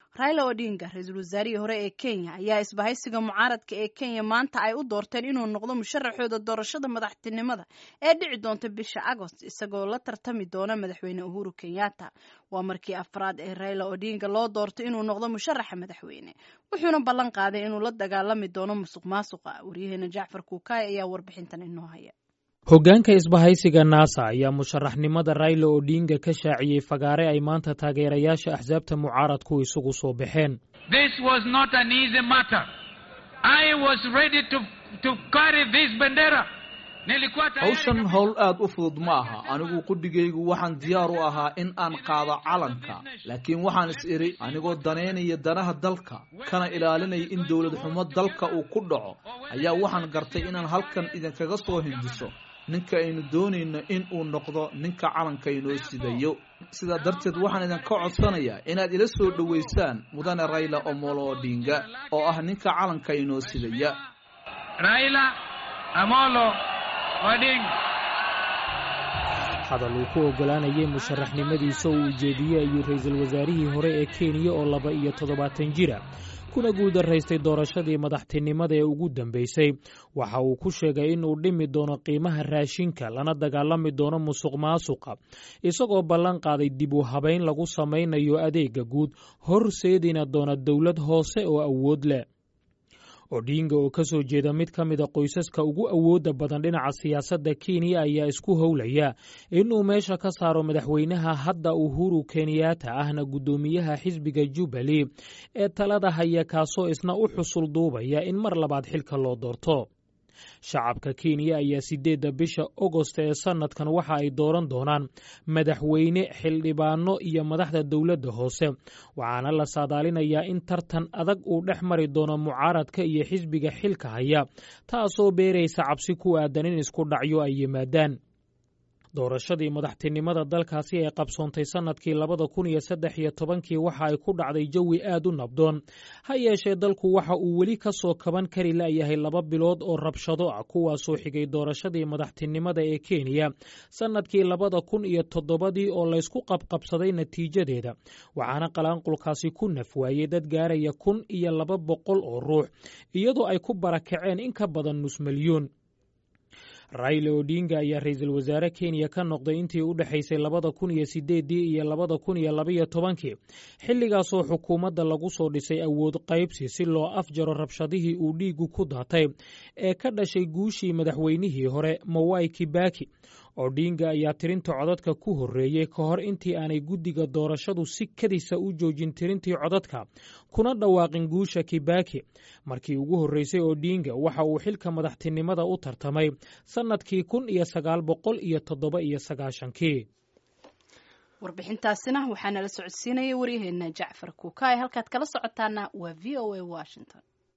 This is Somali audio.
raila odinga ra-iisul wasaarihii hore ee kenya ayaa isbahaysiga mucaaradka ee kenya maanta ay u doorteen inuu noqdo musharaxooda doorashada madaxtinimada ee dhici doonta bisha agost isagoo la tartami doona madaxweyne uhuru kenyatta waa markii afraad ee raila odinga loo doortay inuu noqdo musharaxa madaxweyne wuxuuna ballan qaaday inuu la dagaalami doono musuq maasuqa waryaheena jacfar kuukaay ayaa warbixintan inoo haya hoggaanka isbahaysiga naasa ayaa musharaxnimada raila odinga ka shaaciyey fagaare ay maanta taageerayaasha axsaabta mucaaradku isugu soo baxeen hawshan howl aad u fudud ma aha anigu qudhigaygu waxaan diyaar u ahaa in aan qaado calanka laakiin waxaan is idhi anigoo danaynaya danaha dalka kana ilaalinaya in dowlad xumo dalka uu ku dhaco ayaa waxaan gartay inaan halkan idinkaga soo hindiso ninka aynu doonayno in uu noqdo ninka calanka inoo sidayo sidaa darteed waxaan idinka codsanayaa inaad ila soo dhowaysaan mudane rayla omolo odinga oo ah ninka calanka inoo sidaya hadal uu ku oggolaanayay musharaxnimadiisa uu ujeediyey ayuu ra-iisul wasaarihii hore ee kenya oo laba iyo toddobaatan jira kuna guuldaraystay doorashadii madaxtinimada ee ugu dambeysay waxa uu ku sheegay inuu dhimi doono qiimaha raashinka lana dagaalami doono musuq maasuqa isagoo ballan qaaday dib u habayn lagu samaynayo adeega guud horseedina doona dowlad hoose oo awood leh odinga oo ka soo jeeda mid ka mida qoysaska ugu awoodda badan dhinaca siyaasadda kenya ayaa isku howlaya inuu meesha ka saaro madaxweynaha hadda uhuru kenyatta ahna guddoomiyaha xisbiga jubbaly ee talada haya kaasoo isna u xusul duubaya in mar labaad xilka loo doorto shacabka kenya ayaa sideedda bisha ogost ee sanadkan waxa ay dooran doonaan madaxweyne xildhibaano iyo madaxda dowladda hoose waxaana la saadaalinayaa in tartan adag uu dhex mari doono mucaaradka iyo xisbiga xilka haya taasoo beeraysa cabsi ku aadan in isku dhacyo ay yimaadaan doorashadii madaxtinimada dalkaasi ee qabsoontay sannadkii labada kun iyo saddex iyo tobankii waxa ay ku dhacday jawi aad u nabdoon ha yeeshee dalku waxa uu weli ka soo kaban kari la'yahay laba bilood oo rabshado ah kuwaasoo xigay doorashadii madaxtinimada ee kenya sannadkii labada kun iyo toddobadii oo laysku qabqabsaday natiijadeeda waxaana qalaanqulkaasi ku nafwaayey dad gaaraya kun iyo laba boqol oo ruux iyadoo ay ku barakaceen in ka badan nus milyuun raila odinga ayaa ra-iisul wasaare kenya ka noqday intii u dhexaysay labada kun iyo sideeddii iyo labada kun iyo labaiyo tobankii xilligaasoo xukuumadda lagu soo dhisay awood qaybsi si loo afjaro rabshadihii uu dhiigu ku daatay ee ka dhashay guushii madaxweynihii hore mawai kibaki odinga ayaa tirinta codadka ku horreeyey ka hor intii aanay guddiga doorashadu si kadisa u joojin tirintii codadka kuna dhawaaqin guusha kibaki markii ugu horreysay odinga waxa uu xilka madaxtinimada u tartamay sannadkii kun iyo sagaal boqol iyo toddoba iyo sagaashankii warbixintaasina waxaa nala socodsiinaya waryaheena jacfar kuukaay halkaad kala socotaana waa v o a washington